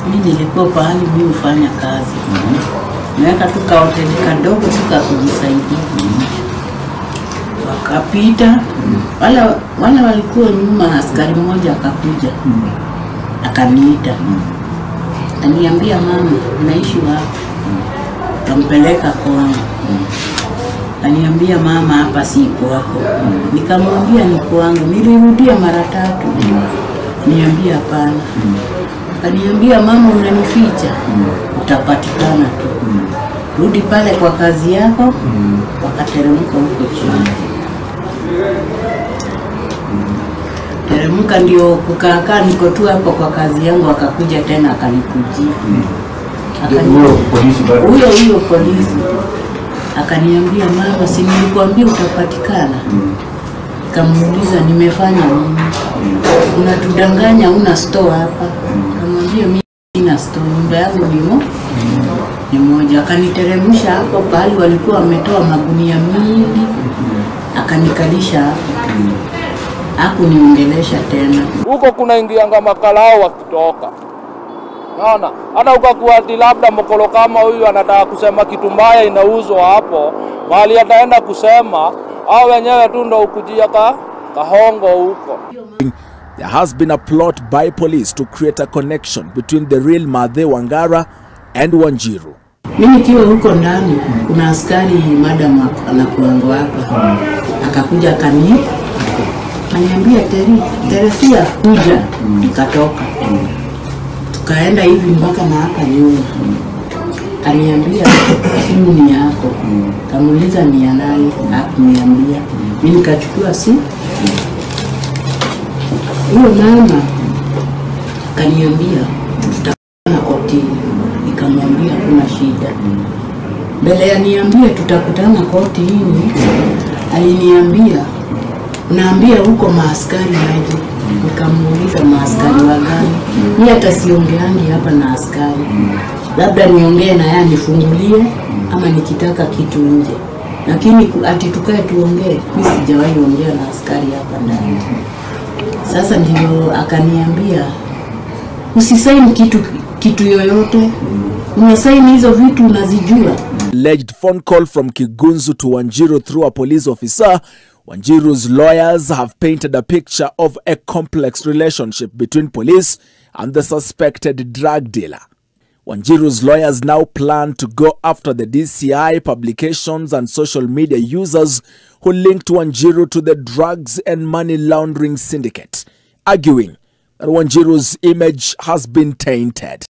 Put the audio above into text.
Mi nilikuwa pahali mi hufanya kazi, naweka tu kahoteli kadogo tu ka kujisaidia. Wakapita wale wale walikuwa nyuma, askari mmoja akakuja akaniita, aniambia mama, naishi wapi? Kampeleka kwangu, aniambia mama, hapa si kwako. Nikamwambia ni kwangu, nilirudia mara tatu, niambia hapana. Kaniambia mama, unanificha, utapatikana tu. Rudi pale kwa kazi yako. Wakateremka huko chini, teremka ndio kukaakaa, niko tu hapo kwa kazi yangu. Akakuja tena akanikujia, Akani- Huyo polisi bado. huyo huyo polisi akaniambia, mama, si nilikwambia utapatikana? Kamuuliza nimefanya nini? Unatudanganya, una store hapa? Kamwambia mimi sina store, nyumba yangu ni mo ni moja. Akaniteremsha hapo pahali walikuwa wametoa magunia mingi, akanikalisha hapo, hakuniongelesha tena. huko kuna ingianga makalao wakitoka naona hata ukakuwa ati labda mkolo kama huyu anataka kusema kitu mbaya inauzwa hapo mahali ataenda kusema au wenyewe tu ndo ukujia ka kahongo huko There has been a plot by police to create a connection between the real Mathe Wangara and Wanjiru. Mi nikiwa huko ndani, kuna askari madam anakuango hapa, akakuja akani aniambia Teri, Teresia kuja, nikatoka tukaenda hivi mpaka na hapa nyuma, kaniambia simu ni yako, kamuuliza ni ya nani, hakuniambia. Mi nikachukua simu, huyo mama kaniambia tutakutana kotini, nikamwambia kuna shida. Mbele ya niambie tutakutana kotini, aliniambia unaambia huko maaskari aje. Nikamuuliza maaskari wa gani? Mi hata siongeangi hapa na askari, labda niongee na yeye anifungulie, ama nikitaka kitu nje, lakini ku- ati tukae tuongee, mi sijawahi ongea na askari hapa ndani. Sasa ndio akaniambia usisaini kitu kitu yoyote, unasaini hizo vitu unazijua. Alleged phone call from Kigunzu to Wanjiru through a police officer. Wanjiru's lawyers have painted a picture of a complex relationship between police and the suspected drug dealer. Wanjiru's lawyers now plan to go after the DCI publications and social media users who linked Wanjiru to the drugs and money laundering syndicate, arguing that Wanjiru's image has been tainted.